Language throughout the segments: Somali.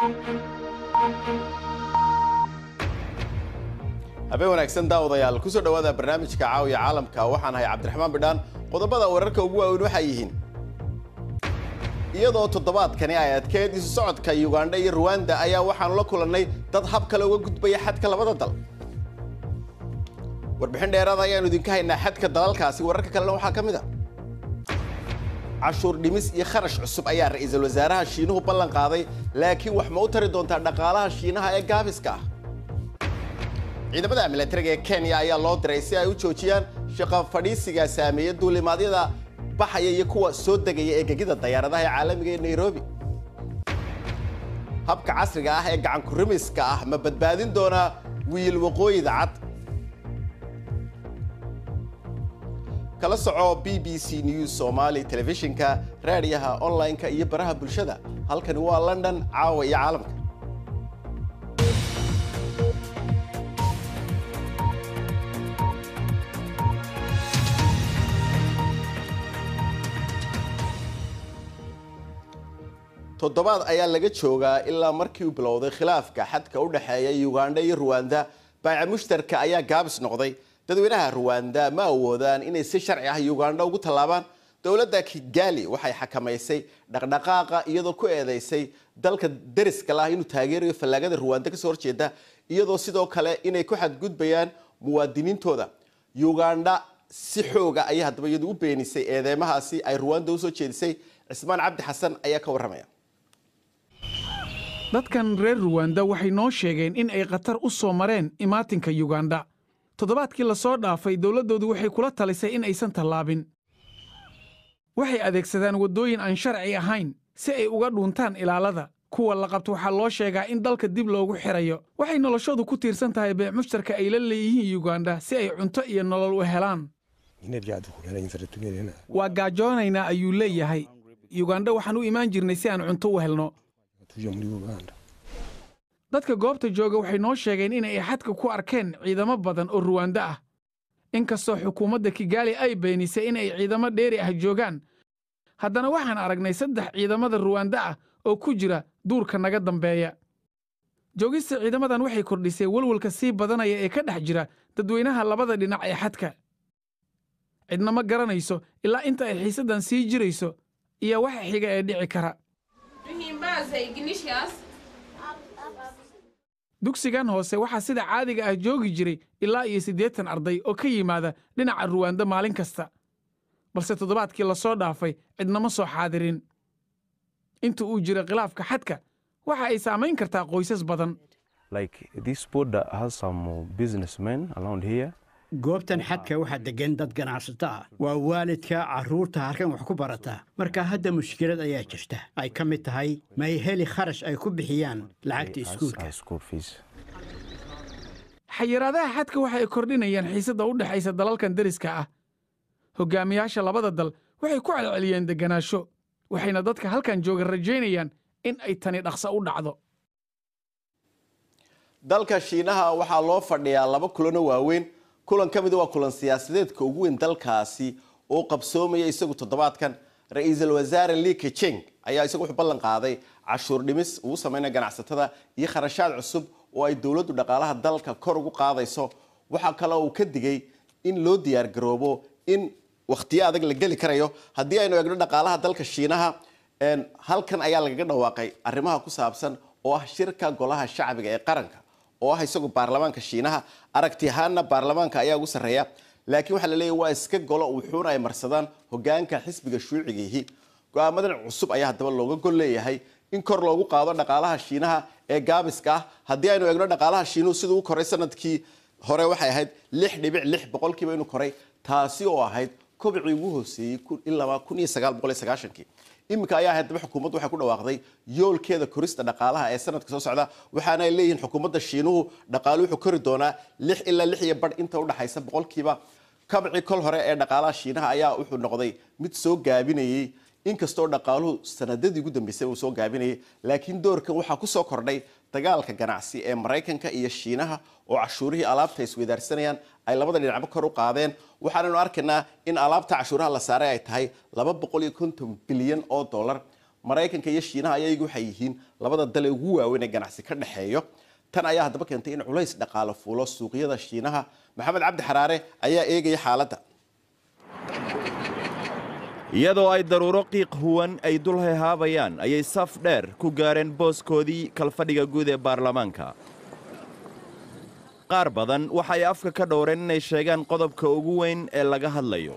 habeen wanaagsan daawadayaal kusoo dhowaada barnaamijka caawiya caalamka waxaan ahay cabdiraxmaan bidhaan qodobada wararka ugu waaweyn waxay yihiin iyadoo toddobaadkani ay adkeed isu socodka yugandha iyo ruwanda ayaa waxaanu la kulannay dad hab kale uga gudbaya xadka labada dal warbixin dheeraada ayaanu idinka haynaa xadka dalalkaasi wararka kalena waxaa ka mid a cashuur dhimis iyo kharash cusub ayaa ra'iisul wasaaraha shiinuhu ballan qaaday laakiin wax ma u tari doontaa dhaqaalaha shiinaha ee gaabiska ah ciidamada milatariga ee kenya ayaa loo diray si ay u joojiyaan shaqo fadhiisiga saameeya duulimaadyada baxaya iyo kuwa soo degaya ee gegida dayaaradaha ee caalamiga ee nairobi habka casriga ah ee gacankurimiska ah ma badbaadin doonaa wiil waqooyida cad kala soco b b c news somali telefishinka raadiyaha online-ka iyo baraha bulshada halkani waa london caawa iyo caalamka toddobaad ayaa laga joogaa ilaa markii uu bilowday khilaafka xadka u dhexeeya yugandha iyo ruwanda baaca mushtarka ayaa gaabis noqday dadweynaha ruwanda ma awoodaan inay si sharci ah yugandha ugu tallaabaan dowladda kigali waxay xakamaysay dhaqdhaqaaqa iyadoo ku eedeysay dalka deriska lah inuu taageerayo fallaagada ruwanda kasoo horjeeda iyadoo sidoo kale inay ku xadgudbayaan muwaadiniintooda yugandha si xooga ayay haddaba iyadu u beenisay eedeymahaasi ay ruwanda usoo jeedisay cismaan cabdi xasan ayaa ka warramaya dadkan reer ruwanda waxay noo sheegeen in ay khatar u soo mareen imaatinka yugandha toddobaadkii la soo dhaafay dowladdoodu waxay kula talisay in aysan tallaabin waxay adeegsadaan waddooyin aan sharci ahayn si ay uga dhuuntaan ilaalada kuwa la qabto waxaa loo sheegaa in dalka dib loogu xidhayo waxay noloshoodu ku tiirsan tahay beec mushtarka ay la leeyihiin yugandha si ay cunto iyo nolol u helaan waa gaajoonaynaa ayuu leeyahay yugandha waxaan u imaan jirnay si aan cunto u helno dadka goobta jooga waxay noo sheegeen in ay xadka ku arkeen ciidamo badan oo ruwanda ah inkastoo xukuumadda kigaali ay beenisay in ay ciidamo dheeri ah joogaan haddana waxaan aragnay saddex ciidamada ruwanda ah oo ku jira duurka naga dambeeya joogista ciidamadan waxay kordhisay walwalka sii badanaya ee ka dhex jira dadweynaha labada dhinac ee xadka cidna ma garanayso ilaa inta ay xiisaddan sii jirayso iyo waxa xiga ee dhici kara dugsigan hoose waxaa sida caadiga ah joogi jiray ilaa iyo siddeetan arday oo ka yimaada dhinaca ruwanda maalin kasta balse toddobaadkii la soo dhaafay cidnama soo xaadirin inta uu jira khilaafka xadka waxa ay saamayn kartaa qoysas badan goobtan xadka waxaa deggan dad ganacsato ah waa waalidka carruurta halkan wax ku barata marka hadda mushkilad ayaa jirta ay ka mid tahay ma ay heli kharash ay ku bixiyaan lacagta iskuulka xayiraadaha xadka waxa ay kordhinayaan xiisadda u dhexaysa dalalkan deriska ah hoggaamiyaasha labada dal waxay ku celceliyeen degganaasho waxayna dadka halkan jooga rajaynayaan in ay tani dhaqso u dhacdo dalka shiinaha waxaa loo fadhiyaa laba kulano waaweyn kulan ka mida waa kulan siyaasadeedka ugu weyn dalkaasi oo qabsoomaya isagu toddobaadkan ra-iisul wasaare li kecheng ayaa isagu wuxuu ballan qaaday cashuur dhimis ugu sameynaya ganacsatada iyo kharashaad cusub oo ay dowladdu dhaqaalaha dalka kor ugu qaadayso waxaa kale uu ka digay in loo diyaargaroobo in wakhtiyo adag la geli karayo haddii aynu eegno dhaqaalaha dalka shiinaha halkan ayaa lagaga dhawaaqay arrimaha ku saabsan oo ah shirka golaha shacbiga ee qaranka oo ah isagu baarlamaanka shiinaha aragti ahaanna baarlamaanka ayaa ugu sarreeya laakiin waxaa la leeyahy waa iska golo wuxuuna ay marsadaan hogaanka xisbiga shuucigiihi go-aamadan cusub ayaa haddaba looga gol leeyahay in kor loogu qaado dhaqaalaha shiinaha ee gaabiska ah haddii aynu eegno dhaqaalaha shiinuhu siduu u koray sanadkii hore waxay ahayd lix dhibic lix boqolkiiba inuu koray taasi oo ahayd kobcii ugu hooseeyey ilaa kun iyo sagaal boqol iyo sagaashankii iminka ayaa haddaba xukuumaddu waxay ku dhawaaqday yoolkeeda korista dhaqaalaha ee sanadka soo socda waxaana ay leeyihiin xukuumadda shiinuhu dhaqaalu wuxuu kori doonaa lix ilaa lix iyo badh inta udhaxaysa boqolkiiba kabcii kol hore ee dhaqaalaha shiinaha ayaa wuxuu noqday mid soo gaabinayey inkastoo dhaqaaluhu sanadadii ugu dambeysay uu soo gaabinayay laakiin doorkan waxaa ku soo kordhay dagaalka ganacsi ee maraykanka iyo shiinaha oo cashuurihii alaabta isweydaarsanayaan ay labada dhinacba kor u qaadeen waxaanaynu arkaynaa in alaabta cashuuraha la saaray ay tahay laba boqol iyo konton bilyan oo dollar maraykanka iyo shiinaha ayagu waxay yihiin labada dal ee ugu waaweyn ee ganacsi ka dhexeeyo tan ayaa haddaba keentay in culays dhaqaalo fuulo suuqyada shiinaha maxamed cabdi xaraare ayaa eegaya xaaladda iyadoo ay daruuro qiiq huwan ay dul hehaabayaan ayay saf dheer ku gaareen booskoodii kalfadhiga guud ee baarlamaanka qaar badan waxay afka ka dhowreen inay sheegaan qodobka ugu weyn ee laga hadlayo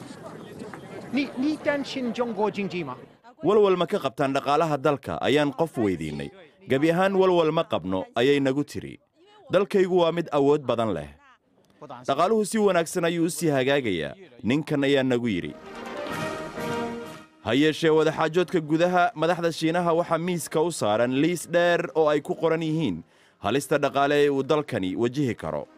walwal ma ka qabtaan dhaqaalaha dalka ayaan qof weydiinnay gebi ahaan walwal ma qabno ayay nagu tidhi dalkaygu waa mid awood badan leh dhaqaaluhu si wanaagsan ayuu u sii hagaagayaa ninkan ayaa nagu yidhi ha yeeshee wadaxaajoodka gudaha madaxda shiinaha waxaa miiska u saaran liis dheer oo ay ku qoran yihiin halista dhaqaale ee uu dalkani wajihi karo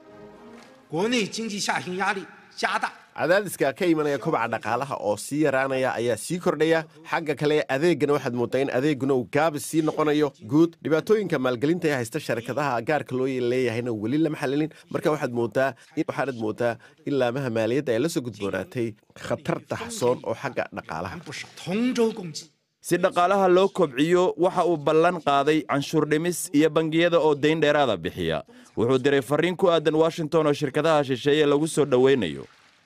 cadaadiska ka imanaya kobaca dhaqaalaha oo sii yaraanaya ayaa sii kordhaya xagga kale adeegana waxaad moodaa in adeeguna uu gaabis sii noqonayo guud dhibaatooyinka maalgelinta ee haysta sharikadaha gaarka loo leeyahayna weli lama xalilin marka waxaad moodaa waxaanad moodaa in laamaha maaliyadda ay la soo gudboonaatay khatar daxsoon oo xagga dhaqaalaha si dhaqaalaha loo kobciyo waxa uu ballan qaaday canshuur dhimis iyo bangiyada oo dayn dheeraada bixiya wuxuu diray farriin ku aadan washington oo shirkadaha shisheeye lagu soo dhowaynayo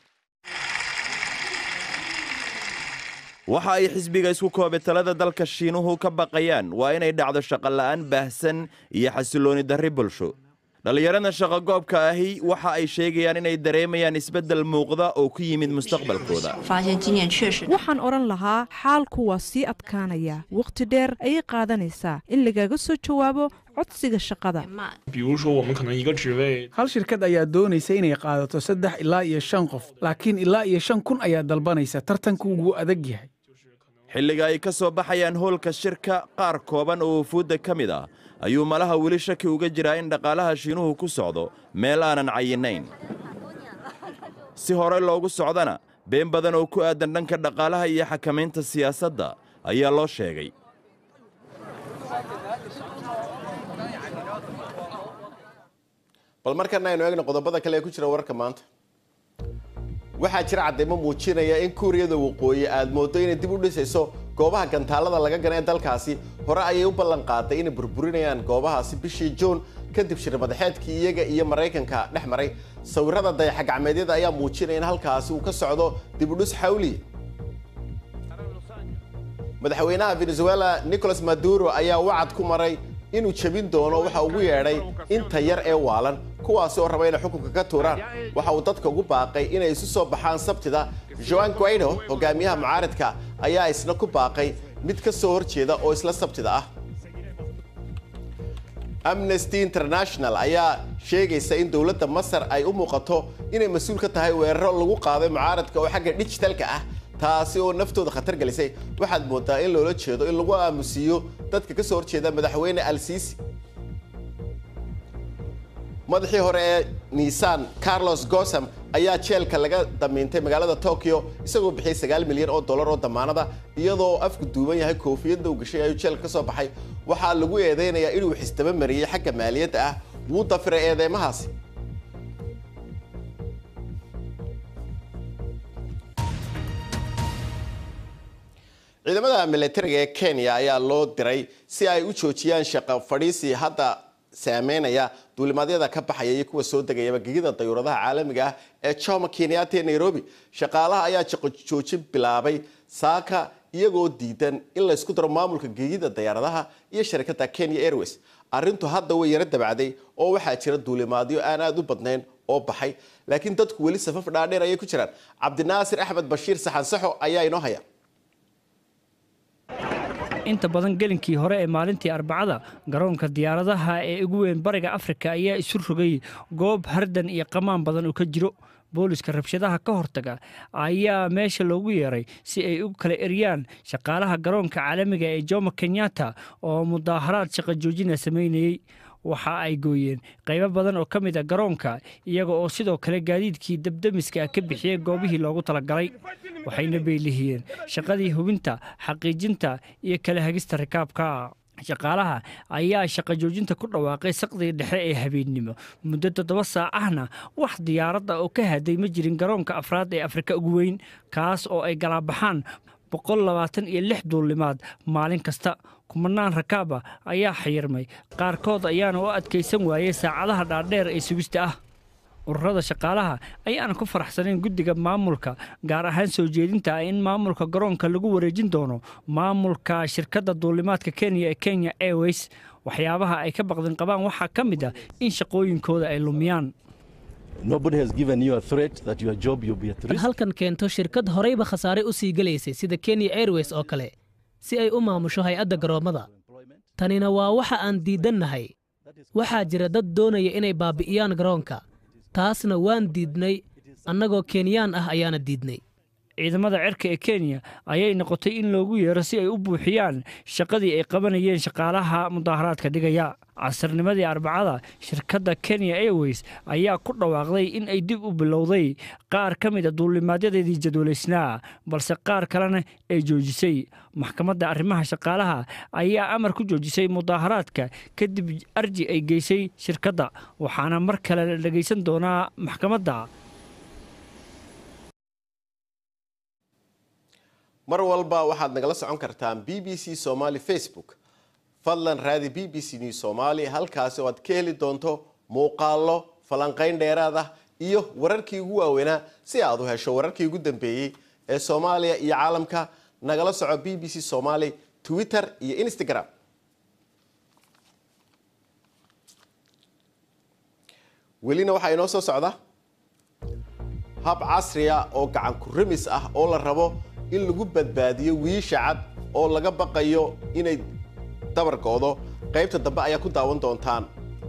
waxa ay xisbiga isku koobay talada dalka shiinuhu ka baqayaan waa inay dhacdo shaqola'aan baahsan iyo xasillooni darri bulsho dhallinyarada shaqogoobka ahi waxa ay sheegayaan inay dareemayaan isbeddel muuqda oo ku yimid mustaqbalkooda waxaan odhan lahaa xaalku waa sii adkaanaya wakhti dheer ayay qaadanaysaa in lagaga soo jawaabo codsiga shaqada hal shirkad ayaa doonaysa inay qaadato saddex ilaa iyo shan qof laakiin ilaa iyo shan kun ayaa dalbanaysa tartanku wuu adag yahay xilliga ay ka soo baxayaan hoolka shirka qaar kooban oo wufuudda ka mid ah ayuu malaha weli shaki uga jiraa in dhaqaalaha shiinuhu ku socdo meel aanan cayinayn si hore loogu socdana been badan oo ku aadan dhanka dhaqaalaha iyo xakamaynta siyaasadda ayaa loo sheegay bal markana aynu eegna qodobada kale ee ku jira wararka maanta waxaa jira cadeymo muujinaya in kuuriyada waqooyi aad moodo inay dib u dhisayso goobaha gantaalada laga gana ee dalkaasi hore ayay u ballan qaaday inay burburinayaan goobahaasi bishii juun kadib shir madaxeedkii iyaga iyo maraykanka dhex maray sawirada dayaxagacmeedyada ayaa muujinaya in halkaasi uu ka socdo dib u dhis xawliya madaxweynaha venezuela nicolas maduro ayaa wacad ku maray inuu jebin doono waxa ugu yeedhay inta yar ee waalan kuwaasi oo raba inay xukunka ka tuuraan waxa uu dadka ugu baaqay inay isu soo baxaan sabtida joan guaido hogaamiyaha mucaaridka ayaa isna ku baaqay mid ka soo horjeeda oo isla sabtida ah amnesty international ayaa sheegaysa in dowladda masar ay u muuqato inay mas-uul ka tahay weeraro lagu qaaday mucaaradka oo xagga dijitalka ah taasi oo naftooda khatar gelisay waxaad moodaa in loola jeedo in lagu aamusiiyo dadka ka soo horjeeda madaxweyne al-siisi madaxii hore ee niisan carlos gosam ayaa jeelka laga damiintay magaalada tokyo isagoo bixiyey sagaal milyan oo dollar oo damaanada iyadoo afku duuban yahay koofiyadda uu gashay ayuu jeelka ka soo baxay waxaa lagu eedeynayaa inuu xisdaba mariyey xagga maaliyadda ah wuu dafiray eedeymahaasi ciidamada milatariga ee kenya ayaa loo diray si ay u joojiyaan shaqo fadhiisi hadda saameynaya duulimaadyada ka baxaya iyo kuwa soo degayaba gegida dayuuradaha caalamiga ah ee jomo kenyatta ee nairobi shaqaalaha ayaa shaqo joojin bilaabay saaka iyagoo diidan in laysku daro maamulka gegida dayaaradaha iyo sharikada kenya airways arrintu hadda way yaro dabacday oo waxaa jira duulimaadyo aan aada u badnayn oo baxay laakiin dadku weli safaf dhaadheer ayay ku jiraan cabdinaasir axmed bashiir saxansaxo ayaa inoo haya inta badan gelinkii hore ee maalintii arbacada garoonka diyaaradaha ee ugu weyn bariga afrika ayaa isu rogay goob hardan iyo qamaan badan oo ka jiro booliska rabshadaha ka hortaga ayaa meesha loogu yeeray si ay u kala eryaan shaqaalaha garoonka caalamiga ee jomo kenyatta oo mudaaharaad shaqo joojina samaynayey waxa ay gooyeen qaybo badan oo ka mid a garoonka iyaga oo sidoo kale gaadiidkii dabdemiska ka bixiyey goobihii loogu talagalay waxayna beylihiyeen shaqadii hubinta xaqiijinta iyo kala hagista rikaabka shaqaalaha ayaa shaqo joojinta ku dhawaaqay saqdiga dhexe ee habeennimo muddo toddoba saacahna wax diyaaradda oo ka haday ma jirin garoonka afraad ee afrika ugu weyn kaas oo ay galaabaxaan boqol labaatan iyo lix duulimaad maalin kasta kumanaan rakaaba ayaa xayirmay qaarkood ayaana u adkaysan waayey saacadaha dhaadheer ee sugista ah ururada shaqaalaha ayaana ku faraxsanayn guddiga maamulka gaar ahaan soo jeedinta ah in maamulka garoonka lagu wareejin doono maamulka shirkadda duulimaadka kenya ee kenya airways waxyaabaha ay ka baqdin qabaan waxaa ka mid ah in shaqooyinkooda ay lumiyaan halkan keento shirkad horeyba khasaare u sii gelaysay sida kenya airways oo kale si ay u maamusho hay-adda garoommada tanina waa waxa aan diidannahay waxaa jira dad doonaya inay baabi'iyaan garoonka taasna waan diidnay annagoo kenyaan ah ayaana diidnay ciidamada cirka ee kenya ayay noqotay in loogu yeero si ay u buuxiyaan shaqadii ay qabanayeen shaqaalaha mudaaharaadka dhigaya casarnimadii arbacada shirkadda kenya airways ayaa ku dhawaaqday in ay dib u bilowday qaar ka mid a duulimaadyadeedii jadwalaysnaa balse qaar kalena ay joojisay maxkamadda arrimaha shaqaalaha ayaa amar ku joojisay mudaaharaadka kadib arji ay geysay shirkadda waxaana mar kale la dhegaysan doonaa maxkamadda mar walba waxaad nagala socon kartaan b b c somaali facebook fadlan raadi b b c news somaali halkaasi oo aad ka heli doonto muuqaallo falanqayn dheeraad ah iyo wararkii ugu waaweynaa si aad u hesho wararkii ugu dambeeyey ee soomaaliya iyo caalamka nagala soco b b c somaali twitter iyo instagram welina waxaa inoo soo socda hab casriya oo gacan ku ramis ah oo la rabo in lagu badbaadiyo wiisha cad oo laga baqayo inay dabarkoodo qaybta dambe ayaa ku daawan doontaan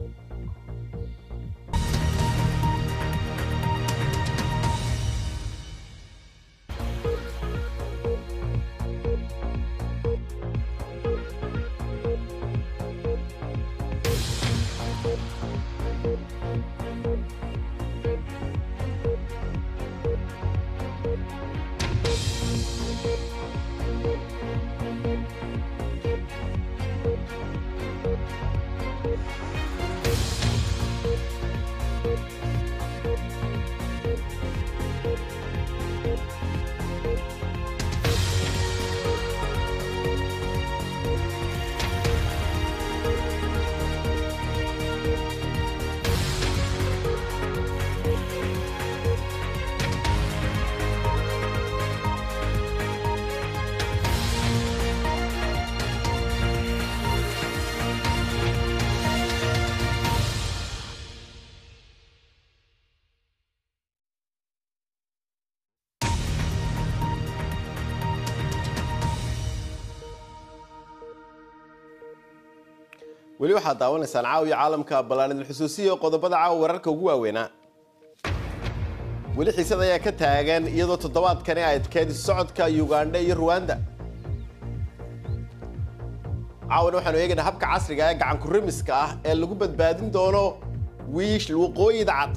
weli waxaad daawanaysaan caawiya caalamka ballaanidin xusuusiya qodobada caawa wararka ugu waaweynaa weli xiisad ayaa ka taagan iyadoo toddobaadkani ay adkeedi socodka ugandha iyo ruwanda caawana waxaanu eegaynaa habka casriga ee gacan kurimiska ah ee lagu badbaadin doono wiish waqooyida cad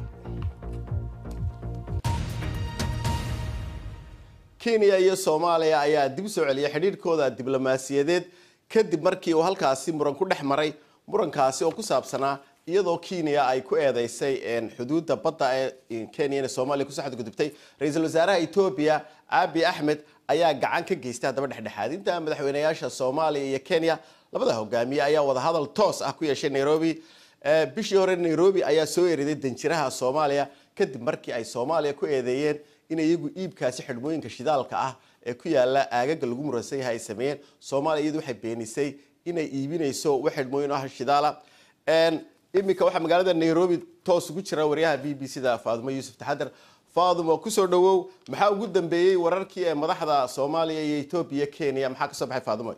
kenya iyo soomaaliya ayaa dib u soo celiyay xidhiidhkooda diblomaasiyadeed kadib markii uu halkaasi muran ku dhex maray murankaasi oo ku saabsanaa iyadoo kenya ay ku eedeysay xuduudda badda ee kenya inay soomaaliya kusoo xadgudubtay ra-iisul wasaaraha etoobiya abi axmed ayaa gacan ka geystay haddaba dhexdhexaadinta madaxweynayaasha soomaaliya iyo kenya labada hogaamiye ayaa wadahadal toos ah ku yeeshay nairobi bishii hore nairobi ayaa soo eriday danjiraha soomaaliya kadib markii ay soomaaliya ku eedeeyeen in iyagu iibkaasi xidhmooyinka shidaalka ah ee ku yaala aagaga lagu muransan yahay ay sameeyeen soomaaliya iyadu waxay beenisay inay iibinayso wax xidhmooyin ah shidaala iminka waxaa magaalada nairobi toos ugu jira waryaha b b c da faadumo yuusuf taxadar faadumo kusoo dhawow maxaa ugu dambeeyey wararkii ee madaxda soomaaliya iyo etoobiya kenya maxaa kasoo baxay faadumo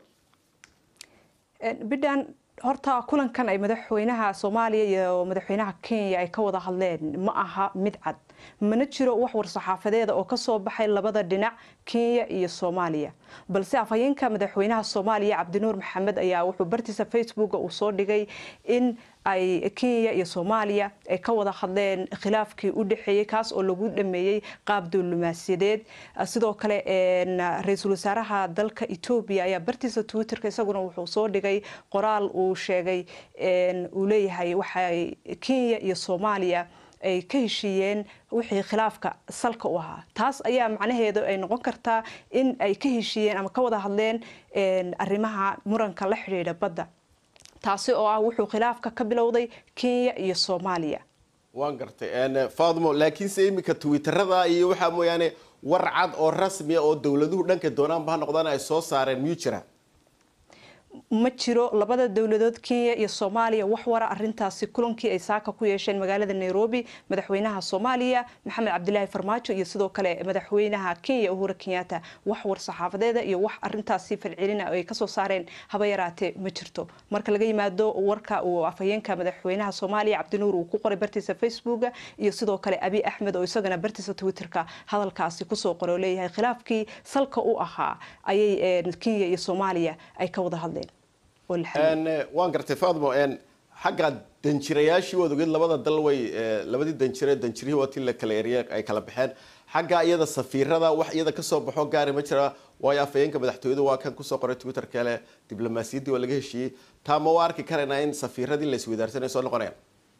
bidhan horta kulankan ay madaxweynaha soomaaliya iyo madaxweynaha kenya ay ka wada hadleen ma aha mid cad mana jiro wax war-saxaafadeeda oo kasoo baxay labada dhinac kenya iyo soomaaliya balse afhayeenka madaxweynaha soomaaliya cabdinuur maxamed ayaa wuxuu bartiisa facebooka uu soo dhigay in ay kenya iyo soomaaliya ay ka wada hadleen khilaafkii u dhexeeyey kaas oo lagu dhameeyey qaab diblomaasiyadeed sidoo kale ra-iisul wasaaraha dalka etoobiya ayaa bartiisa twitterka isaguna wuxuu soo dhigay qoraal uu sheegay uu leeyahay waxay kenya iyo soomaaliya ay ka heshiiyeen wixii khilaafka salka u ahaa taas ayaa macnaheedu ay noqon kartaa in ay ka heshiiyeen ama ka wada hadleen arrimaha muranka la xidhiidha badda taasi oo ah wuxuu khilaafka ka bilowday kenya iyo soomaaliya waan gartay faadmo laakiinse iminka twitterada iyo waxaa mooyaane war cad oo rasmiya oo dowladuhu dhanka doonaanba ha noqdaan ay soo saareen miyuu jira ma jiro labada dowladood kenya iyo soomaaliya wax wara arintaasi kulankii ay saaka ku yeesheen magaalada nairobi madaxweynaha soomaaliya maxamed cabdilaahi farmaajo iyo sidoo kale madaxweynaha kenya uhura kenyatta wax war saxaafadeeda iyo wax arintaasi falcelina ay kasoo saareen haba yaraatee ma jirto marka laga yimaado warka uu afhayeenka madaxweynaha soomaaliya cabdinuur uu ku qoray bartiisa facebooka iyo sidoo kale abi axmed oo isagana bartiisa twitterka hadalkaasi kusoo qoray oo leeyahay khilaafkii salka u ahaa ayay kenya iyo soomaaliya ay ka wada hadleen waan gartay faadmo xagga danjirayaashii waad ogeed labada dal way labadii danjire danjirihii waatii la kala eriye ay kala baxeen xagga iyada safiirada wax iyada kasoo baxo gaari ma jira waayo afhayeenka madaxtooyadu waa kan kusoo qoray twitter kale diblomaasiyaddii waa laga heshiiyey taa ma waa arki karaynaa in safiiradii la isweydaarsanay soo noqonayaan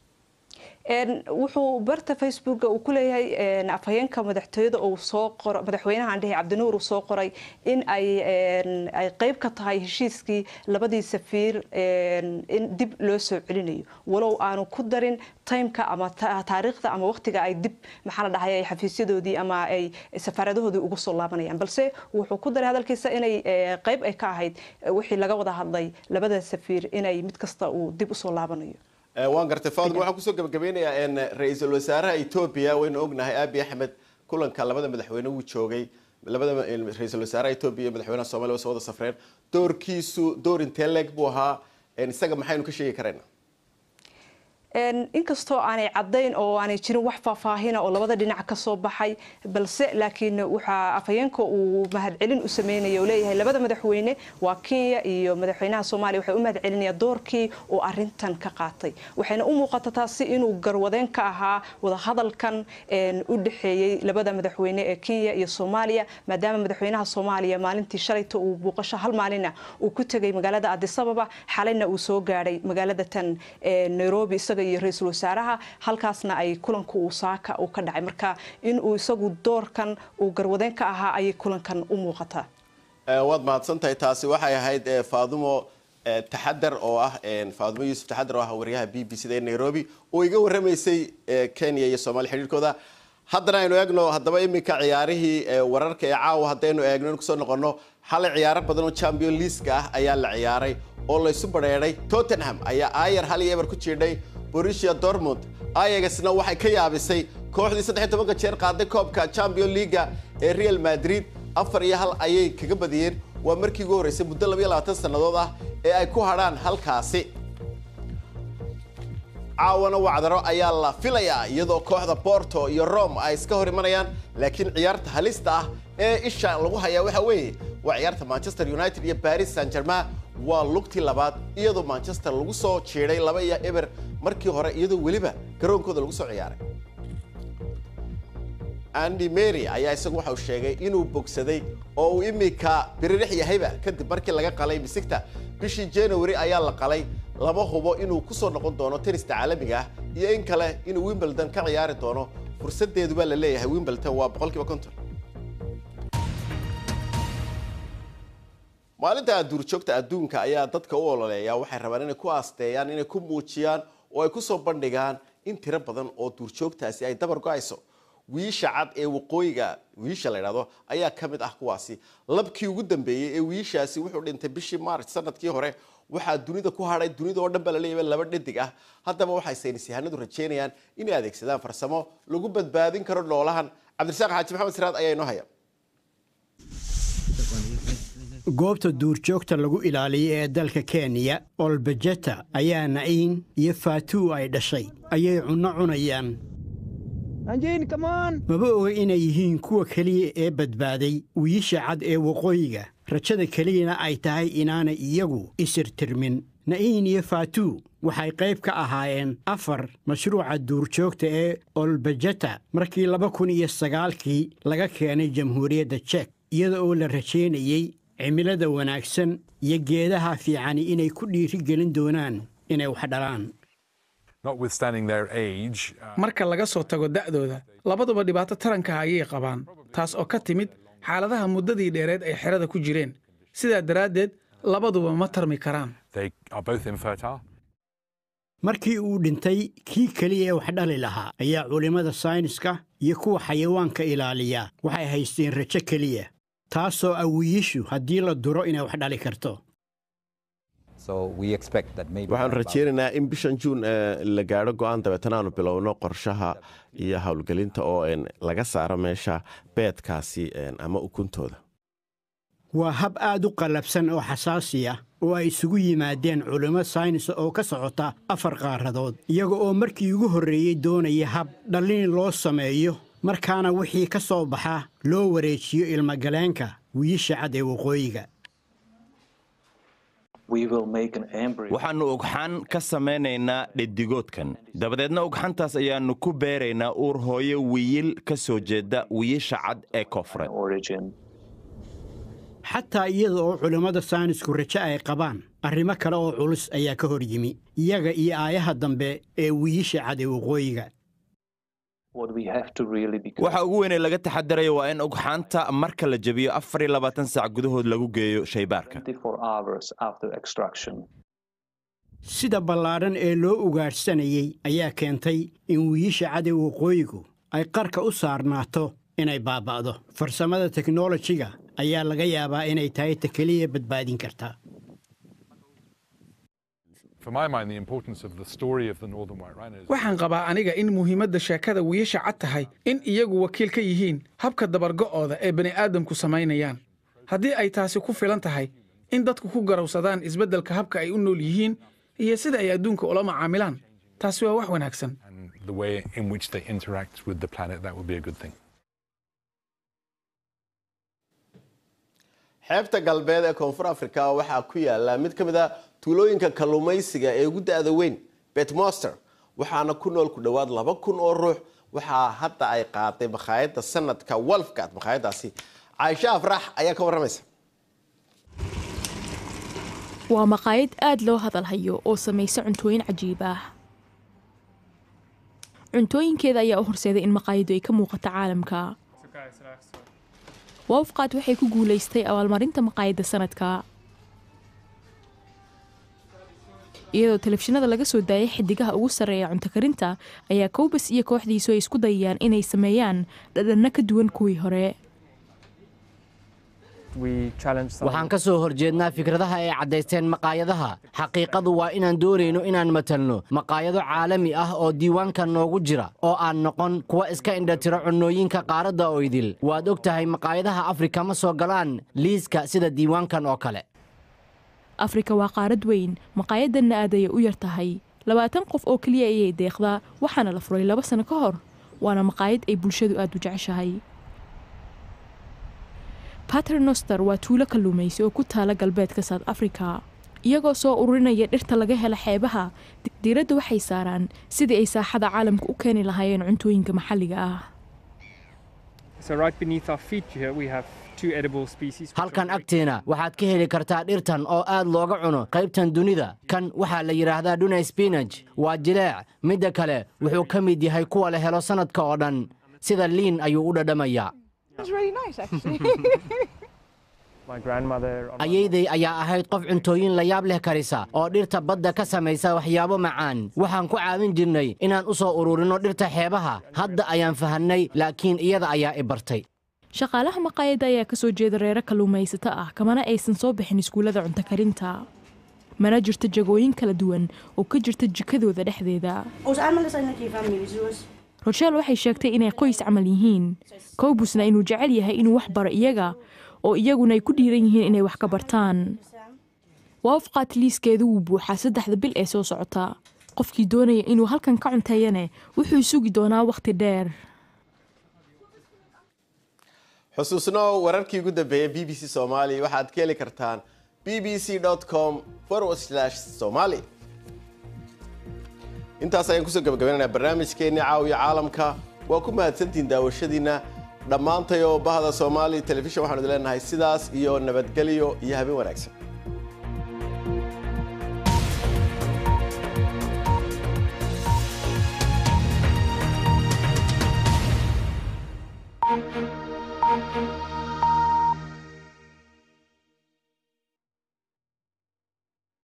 wuxuu barta facebooka uu ku leeyahay afhayeenka madaxtooyada uu soo qoro madaxweynaha andhehe cabdinuur uu soo qoray in ay ay qayb ka tahay heshiiskii labadii safiir in dib loo soo celinayo walow aanu ku darin timeka ama taariikhda ama waqtiga ay dib maxaa la dhahay ay xafiisyadoodii ama ay safaaradahoodii ugu soo laabanayaan balse wuxuu ku daray hadalkiisa inay qayb ay ka ahayd wixii laga wada hadlay labada safiir inay mid kasta uu dib usoo laabanayo waan gartay faadmo waxaan kusoo gabagabeynayaa ra-iisul wasaaraha etoobiya waynu ognahay abi axmed kulanka labada madaxweyne wuu joogay labada ra-iisul wasaaraha etoobiya iyo madaxweynaha somalia way soo wada safreen doorkiisu door intee leeg buu ahaa isaga maxaynu ka sheegi karaynaa inkastoo aanay caddayn oo aanay jirin wax faahfaahina oo labada dhinac ka soo baxay balse laakiin waxaa afhayeenka uu mahadcelin u sameynaya oo leeyahay labada madaxweyne waa kenya iyo madaxweynaha soomaaliya waxay u mahadcelinayaan doorkii uu arintan ka qaatay waxayna u muuqata taasi inuu garwadeen ka ahaa wadahadalkan u dhexeeyey labada madaxweyne ee kenya iyo soomaaliya maadaama madaxweynaha soomaaliya maalintii shalayta uu buuqasho hal maalina uu ku tegay magaalada adisababa xalayna uu soo gaadhay magaalada tan nairobi isaga iyo ra-iisul wasaaraha halkaasna ay kulanku uu saaka uu ka dhacay marka in uu isagu doorkan uu garwadeen ka ahaa ayay kulankan u muuqataa waad mahadsantahay taasi waxay ahayd faadumo taxadar oo ah faadumo yuusuf taxadar oo ah wariyaha b b c da ee nairobi oo iga warramaysay kenya iyo soomaaliya xidhiirkooda haddana aynu eegno haddaba iminka ciyaarihii wararka ee caawa haddaynu eegno in kusoo noqono xalay ciyaaro badan oo champion leaska ah ayaa la ciyaaray oo laysu badheedhay tottenham ayaa ayer hal iyo eber ku jiidhay borussia dortmund ayagasna waxay ka yaabisay kooxdii saddex tobanka jeer qaaday koobka champion leaga ee real madrid afar iyo hal ayay kaga badiyeen waa markii ugu horreysay muddo labayo labaatan sannadood ah ee ay ku hadhaan halkaasi caawana wacdaro ayaa la filayaa iyadoo kooxda borto iyo rome ay iska hor imanayaan laakiin ciyaarta halista ah ee isha lagu hayaa waxa weeye waa ciyaarta manchester united iyo paris saint germain waa lugtii labaad iyadoo manchester lagu soo jiiday laba iyo eber markii hore iyadoo weliba garoonkooda lagu soo ciyaaray andy mary ayaa isagu waxa uu sheegay inuu bogsaday oo uu imika biririx yahayba kadib markii laga qalay misigta bishii january ayaa la qalay lama hubo inuu ku soo noqon doono tenista caalamiga ah iyo in kale inuu wimbledon ka ciyaari doono fursadeedu baa la leeyahay wimbledon waa boqolkiiba konton maalinta duurjoogta adduunka ayaa dadka u ololeeya waxay rabaan inay ku aasteeyaan inay ku muujiyaan oo ay ku soo bandhigaan in tiro badan oo duurjoogtaasi ay dabar go-ayso wiisha cad ee waqooyiga wiisha la yidhahdo ayaa ka mid ah kuwaasi labkii ugu dambeeyey ee wiishaasi wuxuu dhintay bishii maarch sanadkii hore waxaa dunida ku hadhay dunida oo dhan baa la leeyahay laba dhadig ah haddaba waxay saynis yahanadu rajeynayaan inay adeegsadaan farsamo lagu badbaadin karo noolahan cabdirasaaq xaaji maxamed siraad ayaa inoo haya goobta duurjoogta lagu ilaaliyay ee dalka kenya olbejeta ayaa na'iin iyo faatuu ay dhashay ayay cunno cunayaan maba oga inay yihiin kuwa keliya ee badbaaday wiisha cad ee waqooyiga rajada keliyana ay tahay inaanay iyagu isirtirmin na'iin iyo faatuu waxay qayb ka ahaayeen afar mashruuca duurjoogta ee olbejeta markii laba kun iyo sagaalkii laga keenay jamhuuriyadda jek iyada oo la rajaynayey cimilada wanaagsan iyo geedaha fiicani inay ku dhiiri gelin doonaan inay wax dhalaan marka laga soo tago da'dooda labaduba dhibaato taranka ayay qabaan taas oo ka timid xaaladaha muddadii dheereed ay xerada ku jireen sidaa daraaddeed labaduba ma tarmi karaan markii uu dhintay kii keliya ee wax dhali lahaa ayaa culimmada sayniska iyo kuwa xayawaanka ilaaliya waxay haysteen rajo keliya taasoo awiyishu haddii la duro inay wax dhali karto waxaanu rajaynaynaa in bishan juun la gaadho go'aan dabeetana aanu bilowno qorshaha iyo howlgelinta oo laga saaro meesha beedkaasi ama ukuntooda waa hab aad u qallabsan oo xasaasi ah oo ay isugu yimaadeen culimmo saynis oo ka socota afar qaaradood iyaga oo markii ugu horreeyey doonaya hab dhallin loo sameeyo markaana wixii ka soo baxa loo wareejiyo ilmagaleenka wiiisha cad ee waqooyiga waxaannu ugxan ka samaynaynaa dhedigoodkan dabadeedna ugxantaas ayaannu ku beeraynaa uur hooyo wiyil ka soo jeeda wiyisha cad ee koonfureed xataa iyada oo culimmada saynisku rajo ay qabaan arrimo kale oo culus ayaa ka hor yimi iyaga iyo aayaha dambe ee wiiisha cad ee waqooyiga waxa ugu weynee laga taxadaraya waa in ugxaanta marka la jebiyo afar iyo labaatan saac gudahood lagu geeyo shaybaarka sida ballaadhan ee loo ugaadhsanayey ayaa keentay in wiiisha cad ee waqooyigu ay qarka u saarnaato inay baaba'do farsamada teknolojiga ayaa laga yaabaa inay tahay ta keliya badbaadin karta waxaan qabaa aniga in muhiimadda sheekada wiilasha cad tahay in iyagu wakiil ka yihiin habka dabargo'ooda ee bani'aadamku samaynayaan haddii ay taasi ku filan tahay in dadku ku garowsadaan isbeddelka habka ay u nool yihiin iyo sida ay adduunka ula macaamilaan taasi waa wax wanaagsan xeebta galbeed ee koonfur afrika waxaa ku yaala mid ka mid a tuulooyinka kalluumaysiga ee ugu da'da weyn betmoster waxaana ku nool ku dhowaad laba kun oo ruux waxaa hadda ay qaaday makhaayadda sanadka walfgad makhaayadaasi caaisha afrax ayaa ka warramaysa waa maqaayad aad loo hadalhayo oo samaysa cuntooyin cajiib ah cuntooyinkeeda ayaa u horseeday in maqaayaddu ay ka muuqato caalamka wafqaad waxay ku guulaystay abaalmarinta maqaayadda sanadka iyadoo telefishinada laga soo daayay xidigaha ugu sarreeya cunto karinta ayaa kowbas iyo kooxdiisu ay isku dayayaan inay sameeyaan dhadhanno ka duwan kuwii hore waxaan ka soo horjeednaa fikradaha ay caddaysteen maqaayadaha xaqiiqadu waa inaan doonayno inaan matalno maqaayado caalami ah oo diiwaanka noogu jira oo aan noqon kuwa iska indhatiro cunnooyinka qaaradda oo idil waad og tahay maqaayadaha afrika ma soo galaan liiska sida diiwaankan oo kale afrika waa qaarad weyn maqaayadanna aad ayay u yar tahay labaatan qof oo keliya ayay deeqdaa waxaana la furay laba sano ka hor waana maqaayad ay bulshadu aad u jeceshahay paternoster waa tuulo kalluumaysi oo ku taala galbeedka south africa iyagoo soo ururinaya dhirta laga hela xeebaha diiradda waxay saaraan sidii ay saaxada caalamka u keeni lahaayeen cuntooyinka maxalliga ah halkan agteena waxaad ka heli kartaa dhirtan oo aad looga cuno qaybtan dunida kan waxaa la yidhaahdaa dhuna sbinaj waa jileec midda kale wuxuu ka mid yahay kuwa la helo sannadka oo dhan sida liin ayuu u dhadhamayaa ayayday ayaa ahayd qof cuntooyin layaab leh karisa oo dhirta badda ka samaysa waxyaabo macaan waxaan ku caawin jirnay inaan u soo ururinno dhirta xeebaha hadda ayaan fahannay laakiin iyada ayaa i bartay shaqaalaha maqaayadda ayaa ka soo jeeda reero kalluumaysato ah kamana aysan soo bixin iskuullada cunto karinta mana jirto jagooyin kala duwan oo ka jirta jikadooda dhexdeeda rochel waxay sheegtay inay qoys camal yihiin kowbusna inuu jecel yahay inuu wax baro iyaga oo iyaguna ay ku dhiiran yihiin inay wax ka bartaan waafqaat liiskeedu wuu buuxaa saddexda bil ee soo socota qofkii doonaya inuu halkan ka cunteeyane wuxuu sugi doonaa wakhti dheer xusuusno wararkii ugu dambeeyay b b c soomaali waxaad ka heli kartaan b b c com somali intaas ayaan kusoo gabagabaynaynaa barnaamijkeenni caawiya caalamka waa ku mahadsantihiin daawashadiinna dhammaantay oo bahda soomaali telefishan waxaanu idin leenahay sidaas iyo nabadgelyo iyo habeen wanaagsan